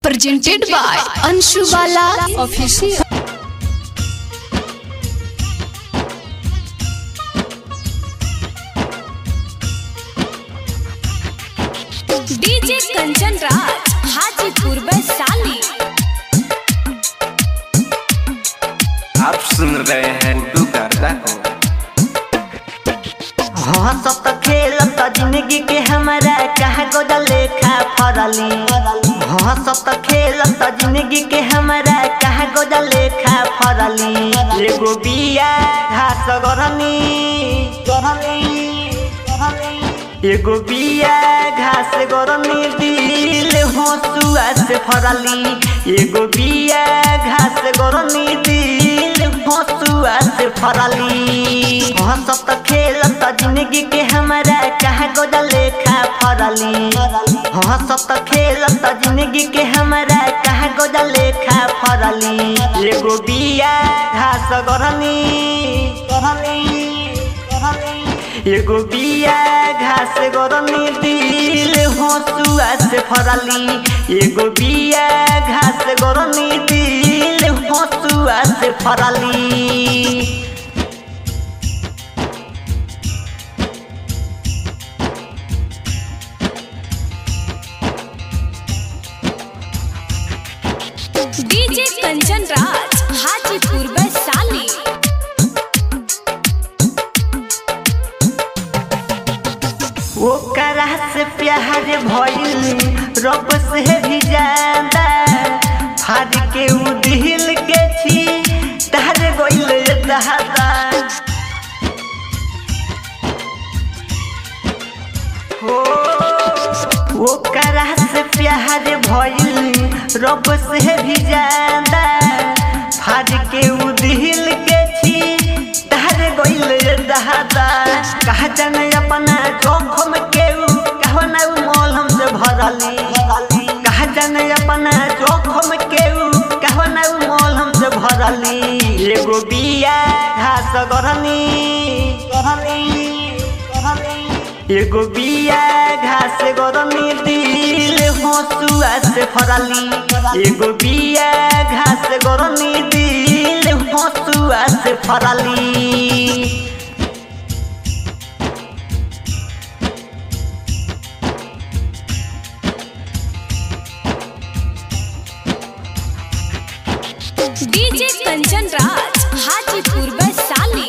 presented by Anshu Bala Official. DJ Kanchan Raj Hajipur Vaishali आप सुन रहे हैं गुड्डू गर्दा को हंसत खेलत जिंदगी के हमारा कहा गोदा लेखा फरली हंसत खेलत जिंदगी के हमारा कहा गोदा लेखा फरली एगो बिया घास गरनी गरनी एगो बिया घास गरनी दिल हंसुआ से फरली एगो बिया घास गरनी दिल हंसुआ से फरली हंसत खेलत जिंदगी के हमारा कहा गोदा लेखा फरली हंसत खेलत जिंदगी के हमारा कहा गोदा लेखा फरली एगो बिया घास गरनी गरनी एगो बिया घास गरनी दिल हंसुआ से फरली एगो बिया घास गरनी दिल हंसुआ से फरली डीजे कंचन राज हाजीपुर वैशाली ओकरा से प्यार भइल रब से भी ज्यादा फाड़ के उ दिल के छी तार गइल दहादा हो ओकरा से प्यार भइल रब से भी ज्यादा फाड़ के उ दिल के छी तार गइल दहादा कहा जाने अपना जोखम के उ कहना उ मलहम से भरली कहा जाने अपना जोखम के उ कहना उ मलहम से भरली एगो बिया घास गरनी गरनी गरनी एगो बिया घास गरनी दिल हंसुआ से फरली एगो बिया घास गरनी दिल हंसुआ से फरली डीजे कंचन राज हाजीपुर वैशाली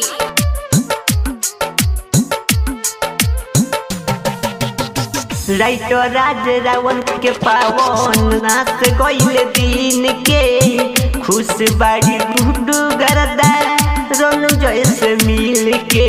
लाइटो राज रावण के पावन नाच गइल दिन के खुश बाड़ी गुडू गरदा रोनु जैसे मिल के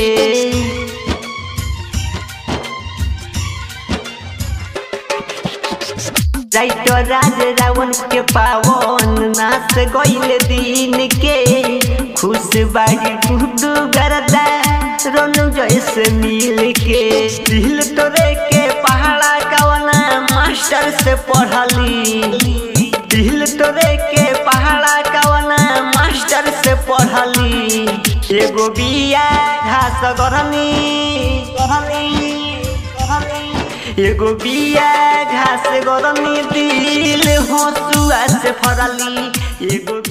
लाइटो राज रावण के पावन नाच गइल दिन के खुश बाड़ी गुडू गरदा रोनु जैसे मिल के दिल तोरे के पहाड़ा कवना मास्टर से पढ़ली दिल तोरे के पहाड़ा कवना मास्टर से पढ़ली एगो बिया घास गरनी गरनी गरनी एगो बिया घास गरनी दिल हंसुआ से फरली एगो